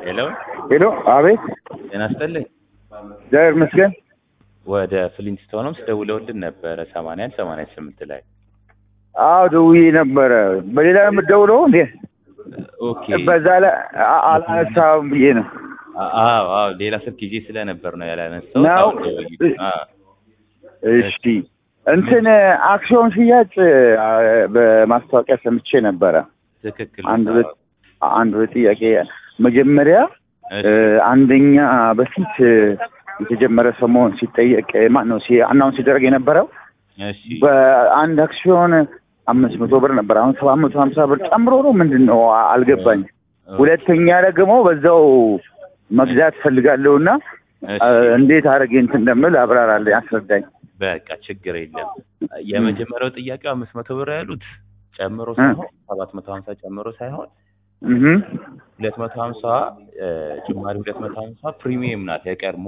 ሄሎ ሄሎ፣ አቤት። ጤና ይስጥልኝ። እግዚአብሔር ይመስገን። ወደ ፍሊንስቶንስ ደውለውልን ነበረ ሰማንያ አንድ ሰማንያ ስምንት ላይ አዎ ደውዬ ነበረ። በሌላ ነው የምትደውለው እንዴ? ኦኬ በዛ ላይ አ- አላነሳም ብዬ ነው። አዎ አዎ ሌላ ስልክ ይዤ ስለነበር ነው ያላነሳው ነው? እሺ እንትን አክሲዮን ሽያጭ አ፣ በማስታወቂያ ሰምቼ ነበረ። ትክክል አንድ ሁለት አንድ ሁለት ጥያቄ መጀመሪያ እ፣ አንደኛ በፊት እ፣ የተጀመረ ሰሞን ሲጠየቅ ማን ነው አናውንስ ሲደረግ የነበረው እሺ በአንድ አክሲዮን አምስት መቶ ብር ነበር። አሁን ሰባት መቶ ሀምሳ ብር ጨምሮ ነው ምንድን ነው አ- አልገባኝ። ሁለተኛ ደግሞ በዛው መግዛት ፈልጋለሁ እና እሺ አ፣ እንዴት አድርጌ እንትን እንደምል አብራራለኝ፣ አስረዳኝ። በቃ ችግር የለም። የመጀመሪያው ጥያቄው አምስት መቶ ብር ያሉት ጨምሮ እ። ሳይሆን ሰባት መቶ ሀምሳ ጨምሮ ሳይሆን እህ ሁለት መቶ ሀምሳ ጭማሪ ሁለት መቶ ሀምሳ ፕሪሚየም ናት። የቀድሞ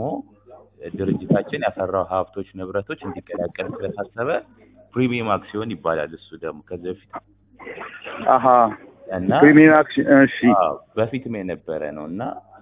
ድርጅታችን ያፈራው ሀብቶች ንብረቶች እንዲቀላቀል ስለታሰበ ፕሪሚየም አክሲዮን ይባላል። እሱ ደግሞ ከዚህ በፊት አሀ እና ፕሪሚየም አክሲዮን እሺ አዎ፣ በፊትም የነበረ ነው እና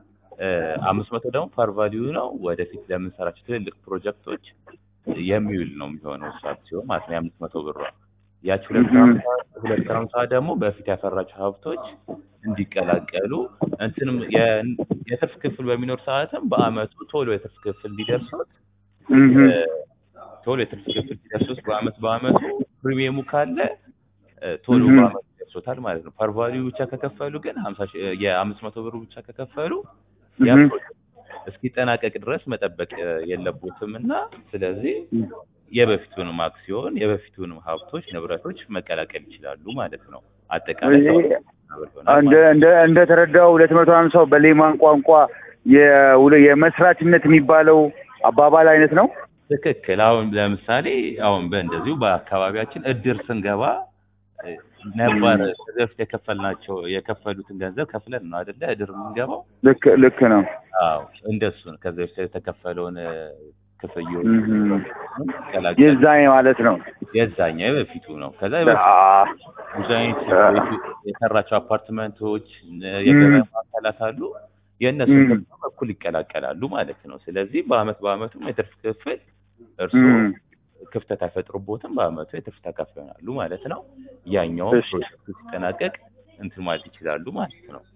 አምስት መቶ ደግሞ ፓር ቫሊዩ ነው። ወደፊት ለምንሰራቸው ትልልቅ ፕሮጀክቶች የሚውል ነው የሚሆነው እሱ አክሲዮን ማለት ነው። የአምስት መቶ ብሯ ያች ሁለት እህ። ሀምሳ ሁለት ሀምሳ ደግሞ በፊት ያፈራቸው ሀብቶች እንዲቀላቀሉ እንትንም የ- የትርፍ ክፍል በሚኖር ሰዓትም በአመቱ ቶሎ የትርፍ ክፍል እንዲደርሱት እህ እ፣ ቶሎ የትርፍ ክፍል እንዲደርሱት በአመት በአመቱ ፕሪሚየሙ ካለ እ፣ ቶሎ እህ። በአመቱ ይደርሶታል ማለት ነው። ፓር ቫሊዩ ብቻ ከከፈሉ ግን ሀምሳ ሺህ የአምስት መቶ ብሩ ብቻ ከከፈሉ ያ እህ። ፕሮጀክት እስኪጠናቀቅ ድረስ መጠበቅ እ፣ የለቦትም እና ስለዚህ የበፊቱንም አክሲዮን የበፊቱንም ሀብቶች ንብረቶች መቀላቀል ይችላሉ ማለት ነው። አጠቃላይ እዚህ ሰባት መቶ ብር ይሆናል እንደ ማለት ነው። እንደ እንደ ተረዳው ሁለት መቶ ሀምሳው በሌማን ቋንቋ የውለ- የመስራችነት የሚባለው አባባል አይነት ነው። ትክክል። አሁን ለምሳሌ አሁን በእንደዚሁ በአካባቢያችን እድር ስንገባ እ፣ ነባር ከዚህ በፊት የከፈልናቸው የከፈሉትን ገንዘብ ከፍለን ነው አይደለ እድር የምንገባው? ልክ ልክ ነው። አዎ እንደሱ ነው። ከዚህ በፊት የተከፈለውን እ፣ ክፍያዎች እህ። ቀላቀል የዛኔ ማለት ነው። የዛኛው የበፊቱ ነው። ከዛ የበፊቱ አ- ብዙ አይነት ቤቱ የሰራቸው አፓርትመንቶች እ፣ የገበያ ማዕከላት አሉ። የእነሱን እም። ደግሞ በኩል ይቀላቀላሉ ማለት ነው። ስለዚህ በአመት በአመቱም የትርፍ ክፍል እርስዎ እም። ክፍተት አይፈጥሩቦትም። በአመቱ የትርፍ ተካፋይ ይሆናሉ ማለት ነው። ያኛው እሺ። ፕሮጀክቱ ሲጠናቀቅ እንትን ማለት ይችላሉ ማለት ነው።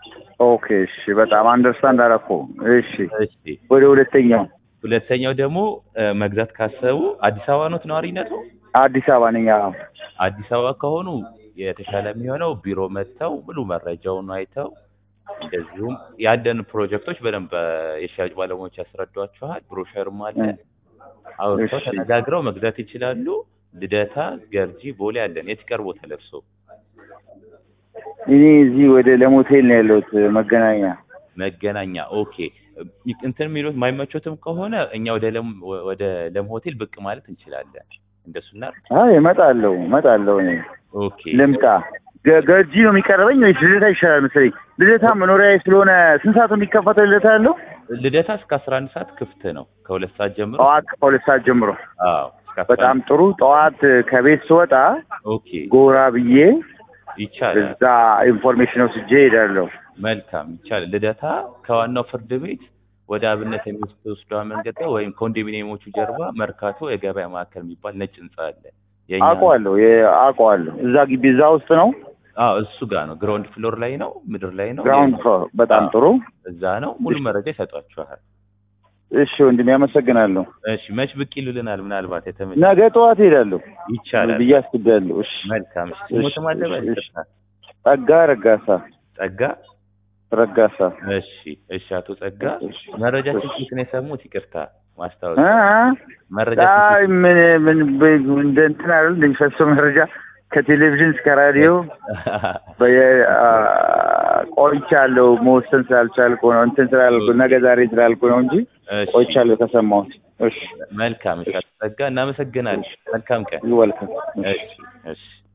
ኦኬ እሺ፣ በጣም አንደርስታንድ አደረኩ። እሺ፣ እሺ ወደ ሁለተኛው ሁለተኛው ደግሞ እ፣ መግዛት ካሰቡ አዲስ አበባ ኖት ነዋሪነቱ? አዲስ አበባ ነኝ። አዎ። አዲስ አበባ ከሆኑ የተሻለ የሚሆነው ቢሮ መጥተው ሙሉ መረጃውን አይተው እንደዚሁም ያለን ፕሮጀክቶች በደንብ እ፣ የሽያጭ ባለሙያዎች ያስረዷችኋል። ብሮሸርም አለ። አውርተው እሺ። ተነጋግረው መግዛት ይችላሉ። ልደታ፣ ገርጂ፣ ቦሌ አለን። የት ይቀርቦታል እርስዎ? እኔ እዚህ ወደ ለሞቴል ነው ያለሁት መገናኛ። መገናኛ ኦኬ። እንትን የሚሉት የማይመቾትም ከሆነ እኛ ወደ ለም ወደ ለም ሆቴል ብቅ ማለት እንችላለን። እንደሱ እናድርግ። አይ እመጣለሁ እመጣለሁ። እኔ ኦኬ ልምጣ። ገ- ገርጂ ነው የሚቀርበኝ ወይስ ልደታ ይሻላል መሰለኝ? ልደታ መኖሪያ ስለሆነ ስንት ሰዓት ነው የሚከፈተው? ልደታ ያለው ልደታ እስከ አስራ አንድ ሰዓት ክፍት ነው ከሁለት ሰዓት ጀምሮ። ጠዋት ከሁለት ሰዓት ጀምሮ። አዎ እስከ አስራ በጣም አንድ ጥሩ። ጠዋት ከቤት ስወጣ ኦኬ ጎራ ብዬ ይቻላል። እዛ ኢንፎርሜሽን ወስጄ እሄዳለሁ። መልካም ይቻላል። ልደታ ከዋናው ፍርድ ቤት ወደ አብነት የሚወስደው መንገድ ላይ ወይም ኮንዶሚኒየሞቹ ጀርባ መርካቶ የገበያ ማዕከል የሚባል ነጭ ህንጻ አለ። የእኛ አውቀዋለሁ የ- አውቀዋለሁ። እዛ ግቢ እዛ ውስጥ ነው። አዎ እሱ ጋር ነው። ግራውንድ ፍሎር ላይ ነው፣ ምድር ላይ ነው። ግራውንድ ፍሎር። በጣም አዎ። ጥሩ። እዛ ነው። ሙሉ መረጃ ይሰጧችኋል። እሺ ወንድሜ አመሰግናለሁ። እሺ መች ብቅ ይሉልናል። ምናልባት የተመቸ ነገ ጠዋት እሄዳለሁ ይቻላል። ብዬ አስቤያለሁ። እሺ መልካም። እሺ ስሞትም አለ በል እሺ። ይቅርታ። ጸጋ ረጋሳ ጸጋ። ረጋሳ እሺ እሺ። አቶ ጸጋ እሺ። መረጃችን እሺ። ፊት ነው የሰሙት። ይቅርታ እ? ማስታወቂያ መረጃ አይ ምን ምን ብ- እንደ እንትን አይደል እንደሚፈሰው መረጃ ከቴሌቪዥን እስከ ራዲዮ በየ- አ- ቆይቻለሁ። መወሰን ስላልቻልኩ ነው እንትን ስላልኩ ነገ ዛሬ ስላልኩ ነው እንጂ እሺ ቆይቻለሁ ከሰማሁት። እሺ መልካም። እሺ አቶ ጸጋ እናመሰግናለን። መልካም ቀን። ይወልከም እሺ እሺ